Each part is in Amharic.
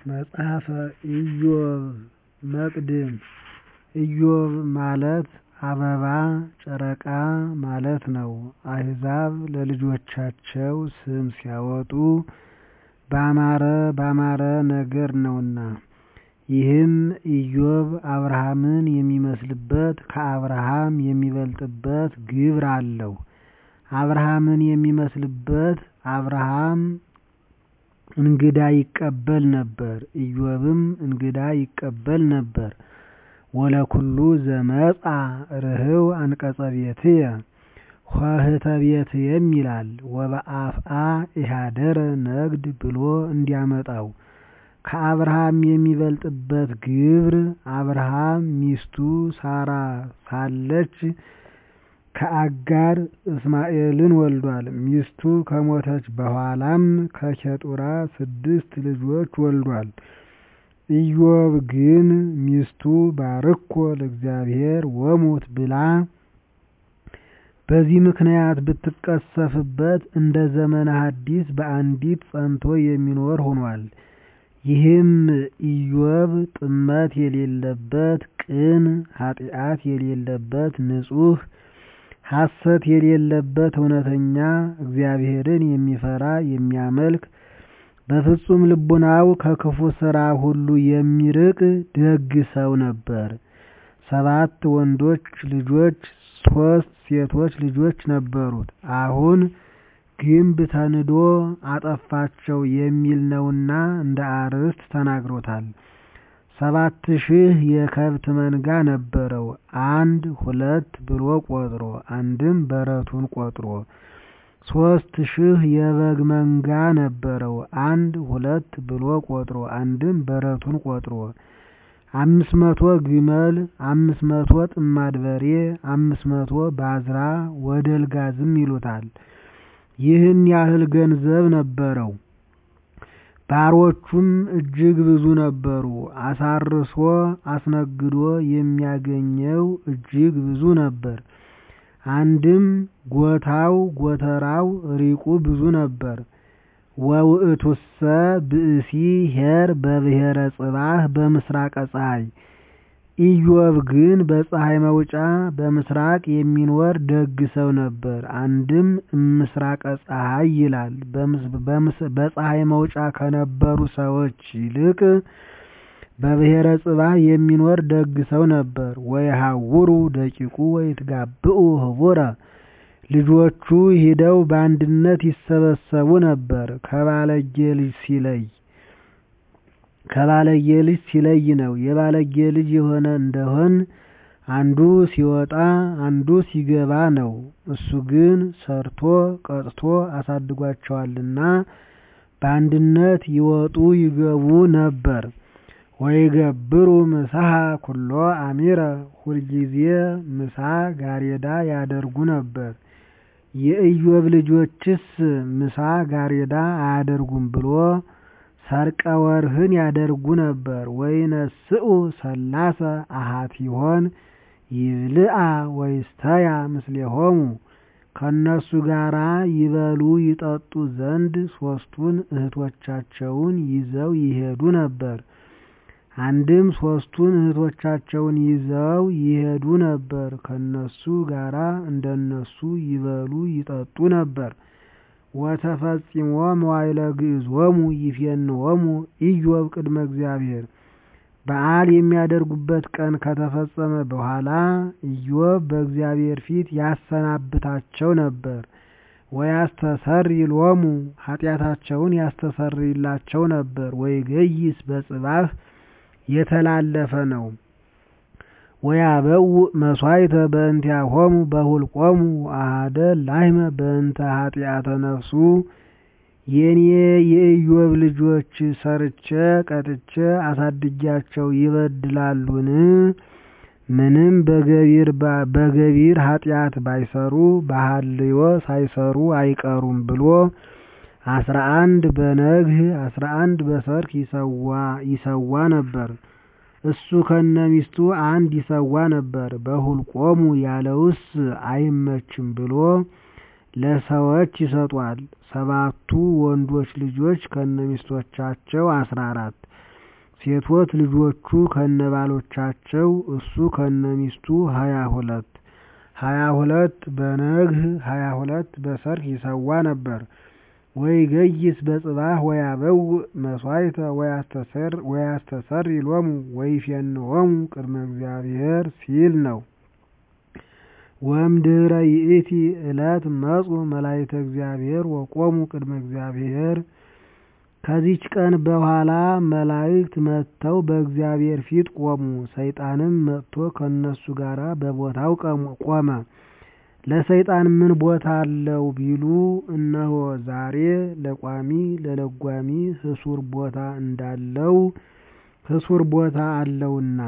መጽሐፈ ኢዮብ መቅድም ኢዮብ ማለት አበባ ጨረቃ ማለት ነው። አሕዛብ ለልጆቻቸው ስም ሲያወጡ ባማረ ባማረ ነገር ነውና። ይህም ኢዮብ አብርሃምን የሚመስልበት ከአብርሃም የሚበልጥበት ግብር አለው። አብርሃምን የሚመስልበት አብርሃም እንግዳ ይቀበል ነበር፣ ኢዮብም እንግዳ ይቀበል ነበር። ወለኩሉ ዘመጻ ርህው አንቀጸ ቤትየ ኆኅተ ቤትየም ይላል ወበአፍአ ኢሃደረ ነግድ ብሎ እንዲያመጣው። ከአብርሃም የሚበልጥበት ግብር አብርሃም ሚስቱ ሳራ ሳለች ከአጋር እስማኤልን ወልዷል። ሚስቱ ከሞተች በኋላም ከኬጡራ ስድስት ልጆች ወልዷል። ኢዮብ ግን ሚስቱ ባርኮ ለእግዚአብሔር ወሙት ብላ በዚህ ምክንያት ብትቀሰፍበት እንደ ዘመነ ሐዲስ በአንዲት ጸንቶ የሚኖር ሆኗል። ይህም ኢዮብ ጥመት የሌለበት ቅን፣ ኃጢአት የሌለበት ንጹሕ፣ ሐሰት የሌለበት እውነተኛ፣ እግዚአብሔርን የሚፈራ የሚያመልክ በፍጹም ልቡናው ከክፉ ሥራ ሁሉ የሚርቅ ደግ ሰው ነበር። ሰባት ወንዶች ልጆች ሦስት ሴቶች ልጆች ነበሩት። አሁን ግንብ ተንዶ አጠፋቸው የሚል ነውና እንደ አርዕስት ተናግሮታል። ሰባት ሺህ የከብት መንጋ ነበረው አንድ ሁለት ብሎ ቆጥሮ አንድም በረቱን ቆጥሮ። ሦስት ሺህ የበግ መንጋ ነበረው አንድ ሁለት ብሎ ቆጥሮ አንድም በረቱን ቆጥሮ። አምስት መቶ ግመል አምስት መቶ ጥማድ በሬ አምስት መቶ ባዝራ ወደልጋዝም ይሉታል። ይህን ያህል ገንዘብ ነበረው። ባሮቹም እጅግ ብዙ ነበሩ። አሳርሶ አስነግዶ የሚያገኘው እጅግ ብዙ ነበር። አንድም ጎታው ጎተራው ሪቁ ብዙ ነበር። ወውእቱሰ ብእሲ ኄር በብሔረ ጽባህ በምስራቀ ፀሐይ። ኢዮብ ግን በፀሐይ መውጫ በምስራቅ የሚኖር ደግ ሰው ነበር። አንድም እምስራቀ ፀሐይ ይላል። በፀሐይ መውጫ ከነበሩ ሰዎች ይልቅ በብሔረ ጽባህ የሚኖር ደግ ሰው ነበር። ወየሐውሩ ደቂቁ ወይትጋብኡ ህቡረ ልጆቹ ሂደው በአንድነት ይሰበሰቡ ነበር። ከባለጌ ልጅ ሲለይ ከባለጌ ልጅ ሲለይ ነው። የባለጌ ልጅ የሆነ እንደሆን አንዱ ሲወጣ አንዱ ሲገባ ነው። እሱ ግን ሰርቶ ቀጥቶ አሳድጓቸዋልና በአንድነት ይወጡ ይገቡ ነበር። ወይገብሩ ምሳሐ ኩሎ አሚረ ሁልጊዜ ምሳ ጋሬዳ ያደርጉ ነበር። የኢዮብ ልጆችስ ምሳ ጋሬዳ አያደርጉም ብሎ ሰርቀ ወርህን ያደርጉ ነበር። ወይነስኡ ሰላሰ አሃቲሆን ይብልአ ወይስተያ ምስሌሆሙ ከእነሱ ጋራ ይበሉ ይጠጡ ዘንድ ሦስቱን እህቶቻቸውን ይዘው ይሄዱ ነበር። አንድም ሦስቱን እህቶቻቸውን ይዘው ይሄዱ ነበር። ከነሱ ጋራ እንደነሱ ይበሉ ይጠጡ ነበር። ወተፈጺሞ መዋዕለ ግዕዞሙ ይፌንዎሙ ኢዮብ ቅድመ እግዚአብሔር። በዓል የሚያደርጉበት ቀን ከተፈጸመ በኋላ ኢዮብ በእግዚአብሔር ፊት ያሰናብታቸው ነበር። ወያስተሰሪ ሎሙ ኃጢአታቸውን ያስተሰርይላቸው ነበር። ወይገይስ በጽባህ የተላለፈ ነው። ወያበው መሥዋዕተ በእንቲአሆሙ በሁልቆሙ አሐደ ላሕመ በእንተ ኃጢአተ ነፍሱ የኔ የኢዮብ ልጆች ሰርቼ ቀጥቼ አሳድጊያቸው ይበድላሉን? ምንም በገቢር ኃጢአት ባይሰሩ በሐልዮ ሳይሰሩ አይቀሩም ብሎ አስራ አንድ በነግህ አስራ አንድ በሰርክ ይሰዋ ነበር። እሱ ከነ ሚስቱ አንድ ይሰዋ ነበር። በሁልቆሙ ያለውስ አይመችም ብሎ ለሰዎች ይሰጧል። ሰባቱ ወንዶች ልጆች ከነሚስቶቻቸው አስራ አራት ሴቶች ልጆቹ ከነባሎቻቸው እሱ ከነሚስቱ ሀያ ሁለት ሀያ ሁለት በነግህ ሀያ ሁለት በሰርክ ይሰዋ ነበር። ወይገይስ በጽባሕ ወያበውእ መሥዋዕተ ወያስተሰሪ ሎሙ ወይፌንዎሙ ቅድመ እግዚአብሔር ሲል ነው። ወእምድኅረ ይእቲ ዕለት መጹ መላእክተ እግዚአብሔር ወቆሙ ቅድመ እግዚአብሔር። ከዚች ቀን በኋላ መላእክት መጥተው በእግዚአብሔር ፊት ቆሙ። ሰይጣንም መጥቶ ከእነሱ ጋር በቦታው ቆመ። ለሰይጣን ምን ቦታ አለው ቢሉ፣ እነሆ ዛሬ ለቋሚ ለለጓሚ ህሱር ቦታ እንዳለው ህሱር ቦታ አለውና።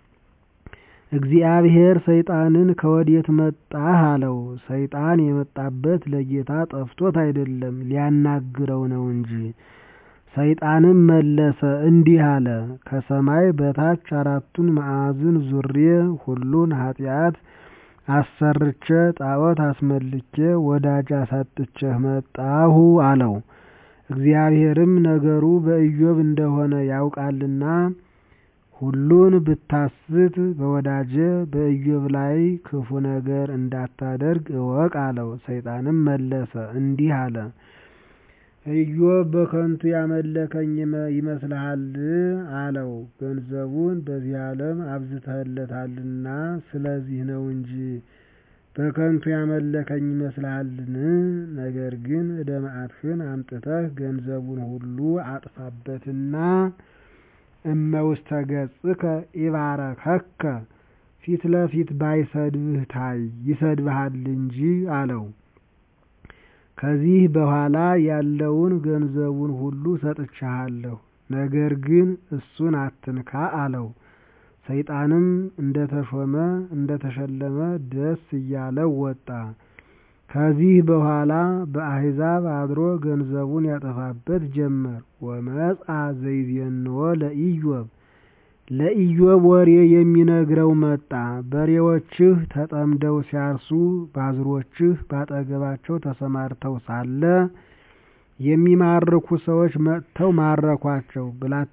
እግዚአብሔር ሰይጣንን ከወዴት መጣህ አለው። ሰይጣን የመጣበት ለጌታ ጠፍቶት አይደለም ሊያናግረው ነው እንጂ። ሰይጣንም መለሰ እንዲህ አለ፣ ከሰማይ በታች አራቱን ማዕዝን ዙሬ ሁሉን ኃጢአት አሰርቼ ጣዖት አስመልኬ ወዳጅ አሳጥቼህ መጣሁ አለው። እግዚአብሔርም ነገሩ በኢዮብ እንደሆነ ያውቃልና ሁሉን ብታስት በወዳጄ በኢዮብ ላይ ክፉ ነገር እንዳታደርግ እወቅ አለው። ሰይጣንም መለሰ እንዲህ አለ ኢዮብ በከንቱ ያመለከኝ ይመስልሃል? አለው። ገንዘቡን በዚህ ዓለም አብዝተህለታልና ስለዚህ ነው እንጂ በከንቱ ያመለከኝ ይመስልሃልን? ነገር ግን ዕደ መዓትህን አምጥተህ ገንዘቡን ሁሉ አጥፋበትና እመውስተ ገጽከ ኢባረከከ ፊት ለፊት ባይሰድብህ ታይ ይሰድብሃል እንጂ አለው። ከዚህ በኋላ ያለውን ገንዘቡን ሁሉ ሰጥቼሃለሁ፣ ነገር ግን እሱን አትንካ አለው። ሰይጣንም እንደተሾመ እንደተሸለመ ደስ እያለው ወጣ። ከዚህ በኋላ በአሕዛብ አድሮ ገንዘቡን ያጠፋበት ጀመር። ወመጽአ ዘይዜንዎ ለኢዮብ ለኢዮብ ወሬ የሚነግረው መጣ። በሬዎችህ ተጠምደው ሲያርሱ ባዝሮችህ ባጠገባቸው ተሰማርተው ሳለ የሚማርኩ ሰዎች መጥተው ማረኳቸው።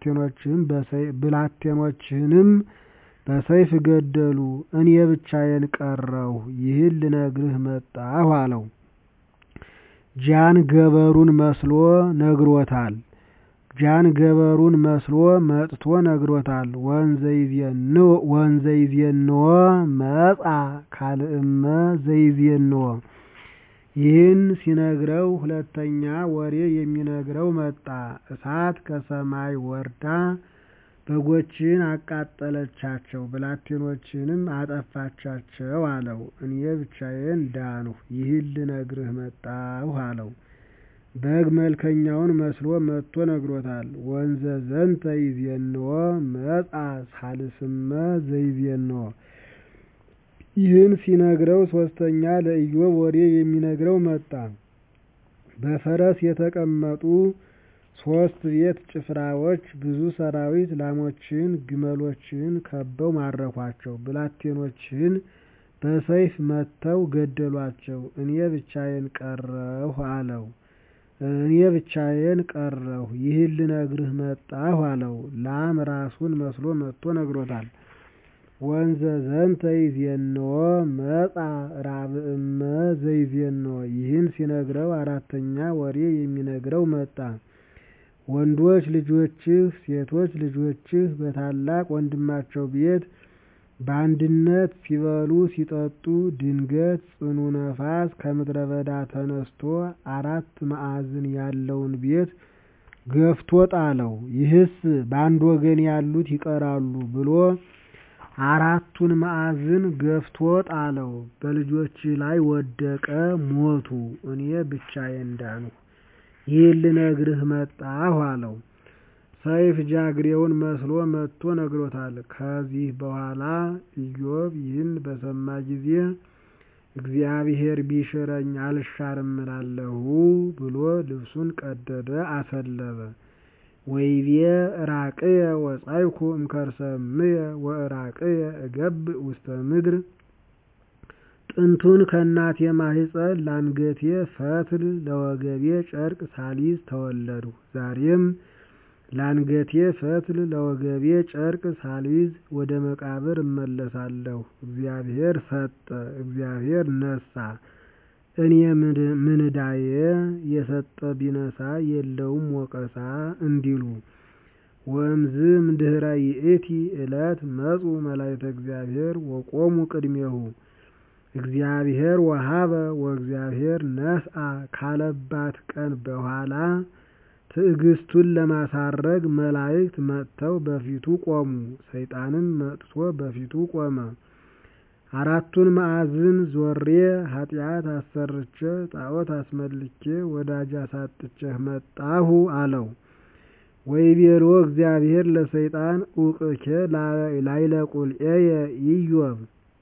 ብላቴኖችህንም በሰይፍ ገደሉ። እኔ ብቻዬን ቀረሁ። ይህን ልነግርህ መጣሁ አለው። ጃን ገበሩን መስሎ ነግሮታል። ጃን ገበሩን መስሎ መጥቶ ነግሮታል። ወንዘ ይዜንዎ መጻ ካልእመ ዘይዜንዎ ይህን ሲነግረው ሁለተኛ ወሬ የሚነግረው መጣ። እሳት ከሰማይ ወርዳ በጎችን አቃጠለቻቸው፣ ብላቴኖችንም አጠፋቻቸው አለው። እኔ ብቻዬን ዳንሁ፣ ይህን ልነግርህ መጣሁ አለው። በግ መልከኛውን መስሎ መጥቶ ነግሮታል። ወንዘ ዘንተ ይዜንዎ መጻ ሳልስመ ዘይዜንዎ ይህን ሲነግረው ሶስተኛ ለኢዮብ ወሬ የሚነግረው መጣ። በፈረስ የተቀመጡ ሶስት ቤት ጭፍራዎች ብዙ ሰራዊት ላሞችን፣ ግመሎችን ከበው ማረኳቸው። ብላቴኖችን በሰይፍ መትተው ገደሏቸው። እኔ ብቻዬን ቀረሁ አለው። እኔ ብቻዬን ቀረሁ፣ ይህን ልነግርህ መጣሁ አለው። ላም ራሱን መስሎ መጥቶ ነግሮታል። ወንዘ ዘንተ ይዜንዎ መጻ ራብእመ ዘይዜንዎ ይህን ሲነግረው አራተኛ ወሬ የሚነግረው መጣ። ወንዶች ልጆችህ ሴቶች ልጆችህ በታላቅ ወንድማቸው ቤት በአንድነት ሲበሉ ሲጠጡ ድንገት ጽኑ ነፋስ ከምድረ በዳ ተነስቶ አራት ማዕዝን ያለውን ቤት ገፍቶ ጣለው። ይህስ በአንድ ወገን ያሉት ይቀራሉ ብሎ አራቱን ማዕዝን ገፍቶ ጣለው። በልጆችህ ላይ ወደቀ፣ ሞቱ። እኔ ብቻዬን ዳንሁ፣ ይህን ልነግርህ መጣሁ አለው። ሰይፍ ጃግሬውን መስሎ መጥቶ ነግሮታል። ከዚህ በኋላ ኢዮብ ይህን በሰማ ጊዜ እግዚአብሔር ቢሽረኝ አልሻርም እላለሁ ብሎ ልብሱን ቀደደ፣ አሰለበ። ወይቤ ራቅየ ወጻይኩ እምከርሰምየ ወራቅየ እገብእ ውስተ ምድር ጥንቱን ከእናቴ ማህፀን ላንገቴ ፈትል ለወገቤ ጨርቅ ሳሊዝ ተወለድሁ። ዛሬም ላንገቴ ፈትል ለወገቤ ጨርቅ ሳልይዝ ወደ መቃብር እመለሳለሁ። እግዚአብሔር ሰጠ፣ እግዚአብሔር ነሳ፣ እኔ ምንዳዬ የሰጠ ቢነሳ የለውም ወቀሳ እንዲሉ ወእምዝ እምድኅረ ይእቲ ዕለት መጹ መላእክተ እግዚአብሔር ወቆሙ ቅድሜሁ እግዚአብሔር ወሀበ ወእግዚአብሔር ነስአ ካለባት ቀን በኋላ ትዕግስቱን ለማሳረግ መላእክት መጥተው በፊቱ ቆሙ። ሰይጣንም መጥቶ በፊቱ ቆመ። አራቱን ማዕዝን ዞሬ ኃጢአት አሰርቼ ጣዖት አስመልኬ ወዳጅ አሳጥቼህ መጣሁ አለው። ወይቤሎ እግዚአብሔር ለሰይጣን ኡቅኬ ላይለ ቁልኤየ ኢዮብ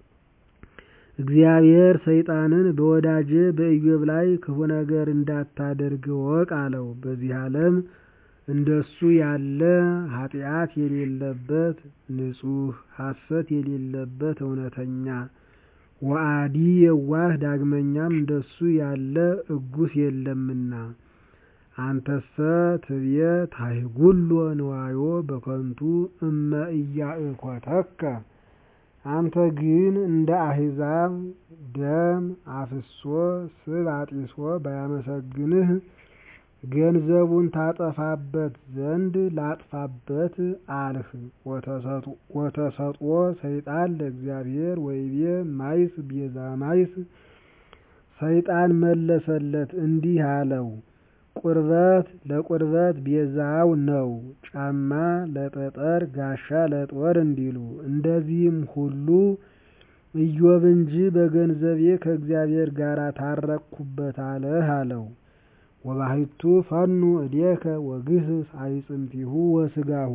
እግዚአብሔር ሰይጣንን በወዳጄ በኢዮብ ላይ ክፉ ነገር እንዳታደርግ እወቅ አለው። በዚህ ዓለም እንደሱ ያለ ኃጢአት የሌለበት ንጹሕ ሐሰት የሌለበት እውነተኛ ወአዲ የዋህ ዳግመኛም እንደሱ ያለ እጉስ የለምና አንተሰ ትብየ ታሕጉሎ ንዋዮ በከንቱ እመ ኢያእኮተከ አንተ ግን እንደ አሕዛብ ደም አፍሶ ስብ አጢሶ ባያመሰግንህ ገንዘቡን ታጠፋበት ዘንድ ላጥፋበት አልህ። ወተሰጥኦ ሰይጣን ለእግዚአብሔር ወይቤ ማይስ ቤዛ ማይስ ሰይጣን መለሰለት እንዲህ አለው ቁርበት ለቁርበት ቤዛው ነው፣ ጫማ ለጠጠር ጋሻ ለጦር እንዲሉ እንደዚህም ሁሉ ኢዮብ እንጂ በገንዘቤ ከእግዚአብሔር ጋር ታረቅኩበት አለህ አለው። ወባሕቱ ፈኑ እዴከ ወግህስ አይጽምቲሁ ወስጋሁ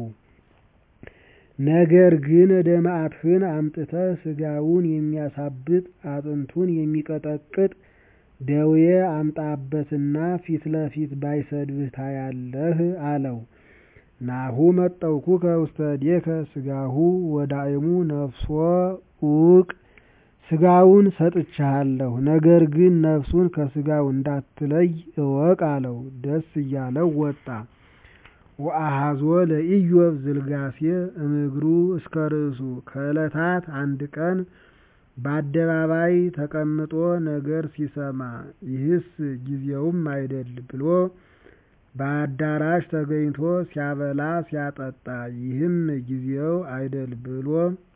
ነገር ግን እደ መዓትህን አምጥተህ ስጋውን የሚያሳብጥ አጥንቱን የሚቀጠቅጥ ደዌ አምጣበትና ፊት ለፊት ባይሰድብህ ታያለህ አለው። ናሁ መጠውኩከ ውስተ እዴከ ስጋሁ ወዳእሙ ነፍሶ ኡቅ ስጋውን ሰጥቼሃለሁ፣ ነገር ግን ነፍሱን ከስጋው እንዳትለይ እወቅ አለው። ደስ እያለው ወጣ። ወአሃዞ ለኢዮብ ዝልጋሴ እምግሩ እስከ ርእሱ ከዕለታት አንድ ቀን በአደባባይ ተቀምጦ ነገር ሲሰማ ይህስ ጊዜውም አይደል ብሎ በአዳራሽ ተገኝቶ ሲያበላ ሲያጠጣ ይህም ጊዜው አይደል ብሎ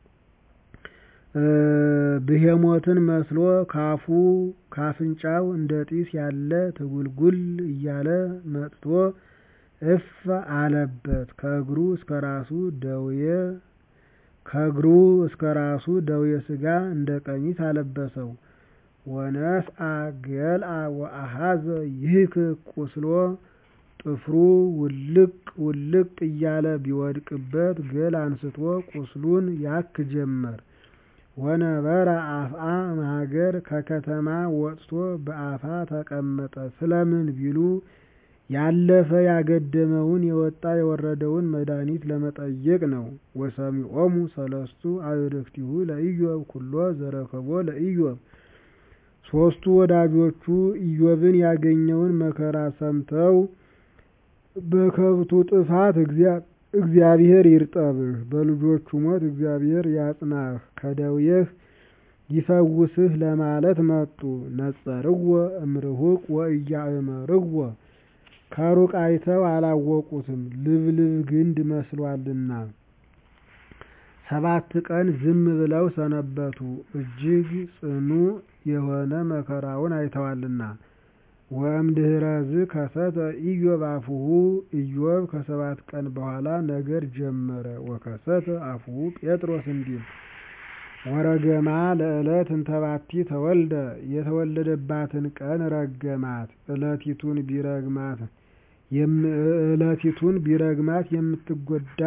ብሄሞትን መስሎ ካፉ ካፍንጫው እንደ ጢስ ያለ ትጉልጉል እያለ መጥቶ እፍ አለበት ከእግሩ እስከ ራሱ ደዌ ከእግሩ እስከ ራሱ ደዌ ሥጋ እንደ ቀሚስ አለበሰው። ወነስአ ገልአ ወአሃዘ ይህክ ቁስሎ ጥፍሩ ውልቅ ውልቅ እያለ ቢወድቅበት ገል አንስቶ ቁስሉን ያክ ጀመር። ወነበረ አፍአ እምሀገር ከከተማ ወጥቶ በአፋ ተቀመጠ። ስለምን ቢሉ ያለፈ ያገደመውን የወጣ የወረደውን መድኃኒት ለመጠየቅ ነው። ወሰሚዖሙ ሰለስቱ አዕርክቲሁ ለኢዮብ ኩሎ ዘረከቦ ለኢዮብ ሦስቱ ወዳጆቹ ኢዮብን ያገኘውን መከራ ሰምተው በከብቱ ጥፋት እግዚአብሔር ይርጠብህ፣ በልጆቹ ሞት እግዚአብሔር ያጽናህ፣ ከደዌህ ይፈውስህ ለማለት መጡ። ነጸርዎ እምርሁቅ ወኢያእመርዎ ከሩቅ አይተው አላወቁትም፣ ልብልብ ግንድ መስሏልና። ሰባት ቀን ዝም ብለው ሰነበቱ፣ እጅግ ጽኑ የሆነ መከራውን አይተዋልና። ወእምድኅረዝ ከሰተ ኢዮብ አፉሁ ኢዮብ ከሰባት ቀን በኋላ ነገር ጀመረ። ወከሰተ አፉሁ ጴጥሮስ እንዲል ወረገማ ለዕለት እንተባቲ ተወልደ የተወለደባትን ቀን ረገማት። ዕለቲቱን ቢረግማት ዕለቲቱን ቢረግማት የምትጎዳ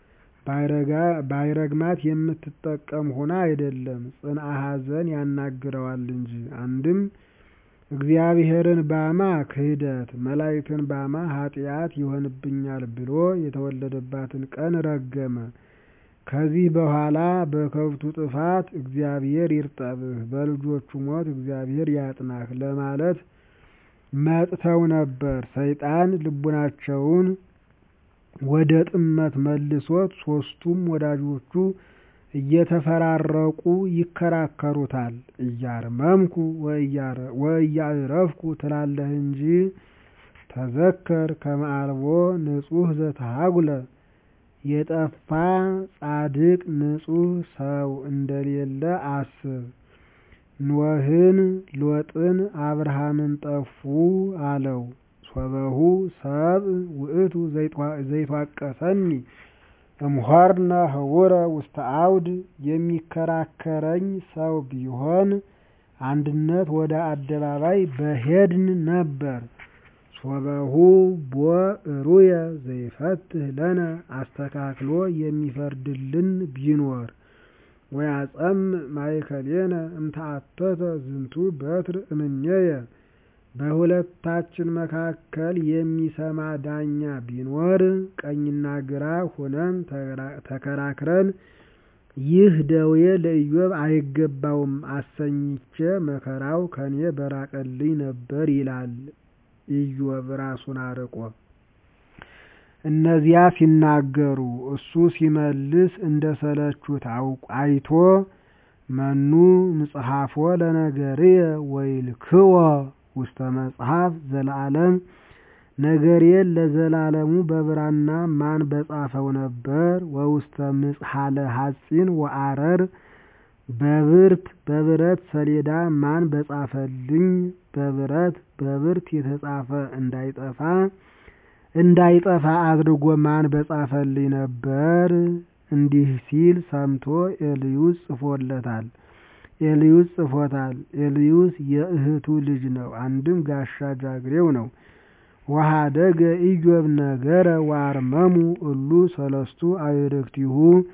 ባይረግማት የምትጠቀም ሆና አይደለም፣ ጽንአ ሐዘን ያናግረዋል እንጂ። አንድም እግዚአብሔርን ባማ ክህደት፣ መላእክትን ባማ ኃጢአት ይሆንብኛል ብሎ የተወለደባትን ቀን ረገመ። ከዚህ በኋላ በከብቱ ጥፋት እግዚአብሔር ይርጠብህ፣ በልጆቹ ሞት እግዚአብሔር ያጽናህ ለማለት መጥተው ነበር። ሰይጣን ልቡናቸውን ወደ ጥመት መልሶት ሶስቱም ወዳጆቹ እየተፈራረቁ ይከራከሩታል። እያርመምኩ ወእያዕረፍኩ ትላለህ እንጂ ተዘከር ከመ አልቦ ንጹሕ ዘተሃጉለ የጠፋ ጻድቅ ንጹሕ ሰው እንደሌለ አስብ። ኖህን ሎጥን አብርሃምን ጠፉ አለው። ሶበሁ ሰብእ ውእቱ ዘይትዋቀሰኒ እምሖርነ ህቡረ ውስተ አውድ የሚከራከረኝ ሰው ቢሆን አንድነት ወደ አደባባይ በሄድን ነበር። ሶበሁ ቦ እሩየ ዘይፈትህ ለነ አስተካክሎ የሚፈርድልን ቢኖር ወያጸምዕ ማእከሌነ እምተአተተ ዝንቱ በትር እምኔየ በሁለታችን መካከል የሚሰማ ዳኛ ቢኖር ቀኝና ግራ ሆነን ተከራክረን ይህ ደዌ ለኢዮብ አይገባውም አሰኝቼ መከራው ከኔ በራቀልኝ ነበር ይላል ኢዮብ ራሱን አርቆ። እነዚያ ሲናገሩ እሱ ሲመልስ እንደሰለቹት አይቶ መኑ ምጽሐፎ ለነገርየ ወይልክዎ ውስተ መጽሐፍ ዘለዓለም ነገሬን ለዘላለሙ በብራና ማን በጻፈው ነበር? ወውስተ ምጽሐለ ሐጺን ወአረር በብርት በብረት ሰሌዳ ማን በጻፈልኝ? በብረት በብርት የተጻፈ እንዳይጠፋ እንዳይጠፋ አድርጎ ማን በጻፈልኝ ነበር? እንዲህ ሲል ሰምቶ ኤልዩስ ጽፎለታል። ኤልዩስ ጽፎታል። ኤልዩስ የእህቱ ልጅ ነው። አንድም ጋሻ ጃግሬው ነው። ወሀደገ ኢዮብ ነገረ ወአርመሙ እሉ ሰለስቱ አዕርክቲሁ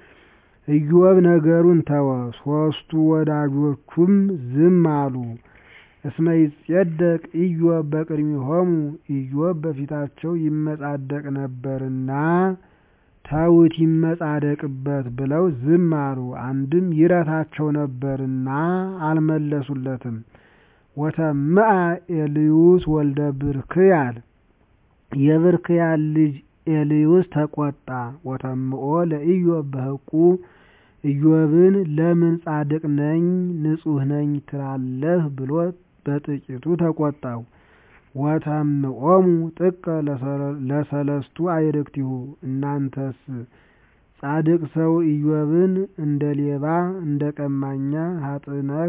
ኢዮብ ነገሩን ተወ፣ ሦስቱ ወዳጆቹም ዝም አሉ። እስመ ይጼደቅ ኢዮብ በቅድሚሆሙ ኢዮብ በፊታቸው ይመጻደቅ ነበርና ተውት ይመጻደቅበት ብለው ዝም አሉ። አንድም ይረታቸው ነበርና አልመለሱለትም። ወተምአ ኤልዩስ ወልደ ብርክያል የብርክያል ልጅ ኤልዩስ ተቆጣ። ወተምኦ ለኢዮብ በሕቁ ኢዮብን ለምን ጻድቅ ነኝ ንጹሕ ነኝ ትላለህ ብሎ በጥቂቱ ተቆጣው። ወተምኦሙ ጥቀ ለሰለስቱ አዕርክቲሁ እናንተስ ጻድቅ ሰው ኢዮብን እንደ ሌባ እንደ ቀማኛ ሀጥነህ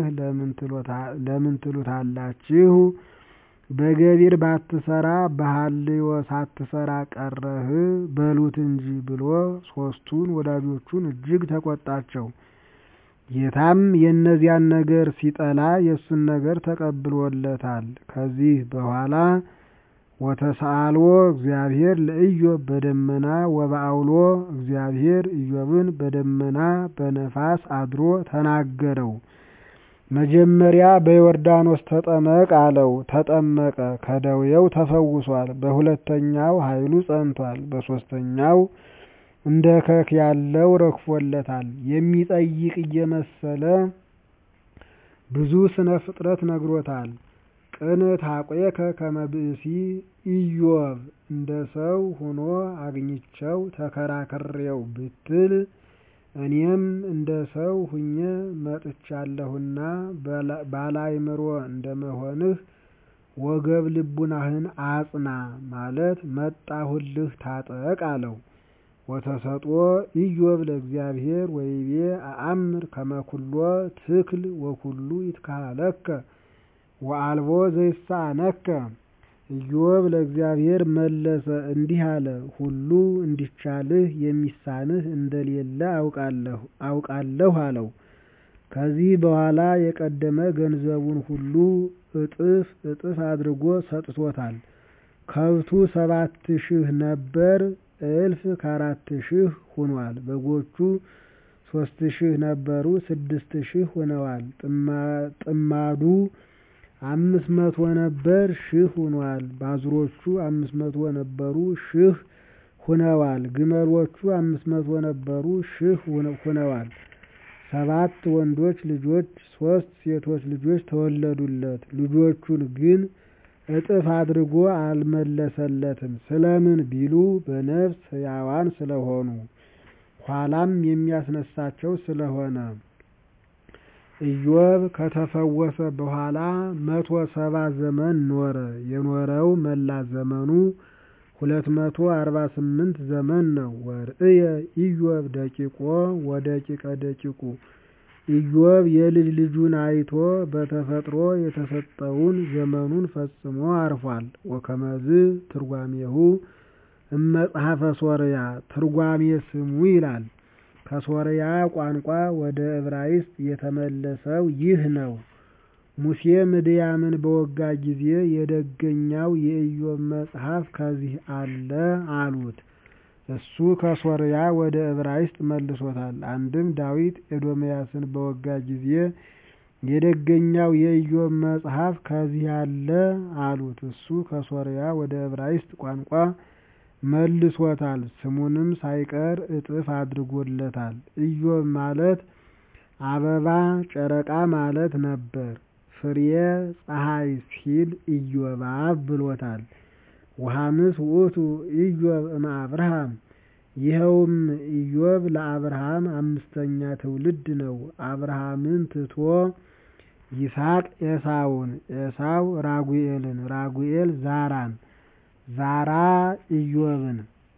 ለምን ትሉታላችሁ? በገቢር ባትሰራ በሐልዮ ሳትሰራ ቀረህ በሉት እንጂ ብሎ ሦስቱን ወዳጆቹን እጅግ ተቆጣቸው። ጌታም የእነዚያን ነገር ሲጠላ የእሱን ነገር ተቀብሎለታል። ከዚህ በኋላ ወተሰአልዎ እግዚአብሔር ለኢዮብ በደመና ወበአውሎ እግዚአብሔር ኢዮብን በደመና በነፋስ አድሮ ተናገረው። መጀመሪያ በዮርዳኖስ ተጠመቅ አለው። ተጠመቀ፣ ከደዌው ተፈውሷል። በሁለተኛው ኃይሉ ጸንቷል። በሦስተኛው እንደ ከክ ያለው ረግፎለታል። የሚጠይቅ እየመሰለ ብዙ ስነ ፍጥረት ነግሮታል። ቅንት አቆየከ ከመ ብእሲ ኢዮብ እንደ ሰው ሆኖ አግኝቸው ተከራክሬው ብትል እኔም እንደ ሰው ሁኜ መጥቻለሁና ባላይምሮ እንደመሆንህ ወገብ ልቡናህን አጽና ማለት መጣሁልህ ታጠቅ አለው። ወተሰጥኦ ኢዮብ ለእግዚአብሔር ወይቤ አአምር ከመኩሎ ትክል ወኩሉ ይትካለከ ወአልቦ ዘይሳነከ ኢዮብ ለእግዚአብሔር መለሰ እንዲህ አለ፣ ሁሉ እንዲቻልህ የሚሳንህ እንደሌለ አውቃለሁ አለው። ከዚህ በኋላ የቀደመ ገንዘቡን ሁሉ እጥፍ እጥፍ አድርጎ ሰጥቶታል። ከብቱ ሰባት ሺህ ነበር፣ እልፍ ከአራት ሺህ ሆኗል። በጎቹ ሶስት ሺህ ነበሩ፣ ስድስት ሺህ ሆነዋል። ጥማዱ አምስት መቶ ነበር፣ ሺህ ሆኗል። ባዝሮቹ አምስት መቶ ነበሩ፣ ሺህ ሁነዋል። ግመሎቹ አምስት መቶ ነበሩ፣ ሺህ ሁነዋል። ሰባት ወንዶች ልጆች ሶስት ሴቶች ልጆች ተወለዱለት። ልጆቹን ግን እጥፍ አድርጎ አልመለሰለትም። ስለምን ቢሉ በነፍስ ሕያዋን ስለሆኑ ኋላም የሚያስነሳቸው ስለሆነ። ኢዮብ ከተፈወሰ በኋላ መቶ ሰባ ዘመን ኖረ። የኖረው መላ ዘመኑ ሁለት መቶ አርባ ስምንት ዘመን ነው። ወርእየ ኢዮብ ደቂቆ ወደቂቀ ደቂቁ ኢዮብ የልጅ ልጁን አይቶ በተፈጥሮ የተሰጠውን ዘመኑን ፈጽሞ አርፏል። ወከመዝ ትርጓሜሁ እመጽሐፈ ሶርያ ትርጓሜ ስሙ ይላል። ከሶርያ ቋንቋ ወደ ዕብራይስጥ የተመለሰው ይህ ነው። ሙሴ ምድያምን በወጋ ጊዜ የደገኛው የኢዮብ መጽሐፍ ከዚህ አለ አሉት። እሱ ከሶርያ ወደ ዕብራይስጥ መልሶታል። አንድም ዳዊት ኤዶምያስን በወጋ ጊዜ የደገኛው የኢዮብ መጽሐፍ ከዚህ አለ አሉት። እሱ ከሶርያ ወደ ዕብራይስጥ ቋንቋ መልሶታል። ስሙንም ሳይቀር እጥፍ አድርጎለታል። ኢዮብ ማለት አበባ ጨረቃ ማለት ነበር። ፍሬ ፀሐይ ሲል ኢዮባብ ብሎታል። ወሐምስ ውእቱ ኢዮብ እመ አብርሃም ይኸውም ኢዮብ ለአብርሃም አምስተኛ ትውልድ ነው። አብርሃምን ትቶ ይስሐቅ ኤሳውን፣ ኤሳው ራጉኤልን፣ ራጉኤል ዛራን፣ ዛራ ኢዮብን።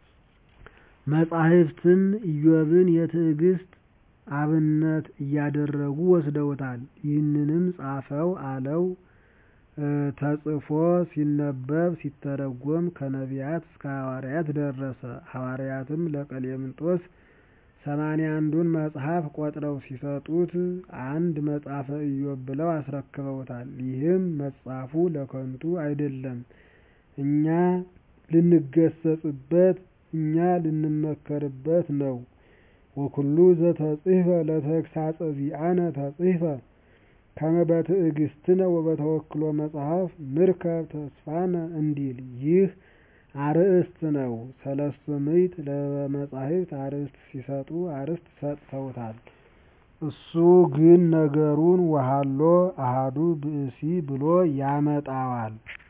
መጻሕፍትም ኢዮብን የትዕግስት አብነት እያደረጉ ወስደውታል። ይህንንም ጻፈው አለው ተጽፎ ሲነበብ ሲተረጎም ከነቢያት እስከ ሐዋርያት ደረሰ። ሐዋርያትም ለቀሌምንጦስ ሰማንያ አንዱን መጽሐፍ ቆጥረው ሲሰጡት አንድ መጽሐፈ ኢዮብ ብለው አስረክበውታል። ይህም መጻፉ ለከንቱ አይደለም፣ እኛ ልንገሰጽበት፣ እኛ ልንመከርበት ነው። ወኩሉ ዘተጽሕፈ ለተግሳጸ ዚአነ ተጽሕፈ ከመ በትዕግስትነ ወበተወክሎ መጽሐፍ ንርከብ ተስፋነ እንዲል ይህ አርእስት ነው። ሰለስቱ ምዕት ለመጻሕፍት አርእስት ሲሰጡ አርእስት ሰጥተውታል። እሱ ግን ነገሩን ወሀሎ አሐዱ ብእሲ ብሎ ያመጣዋል።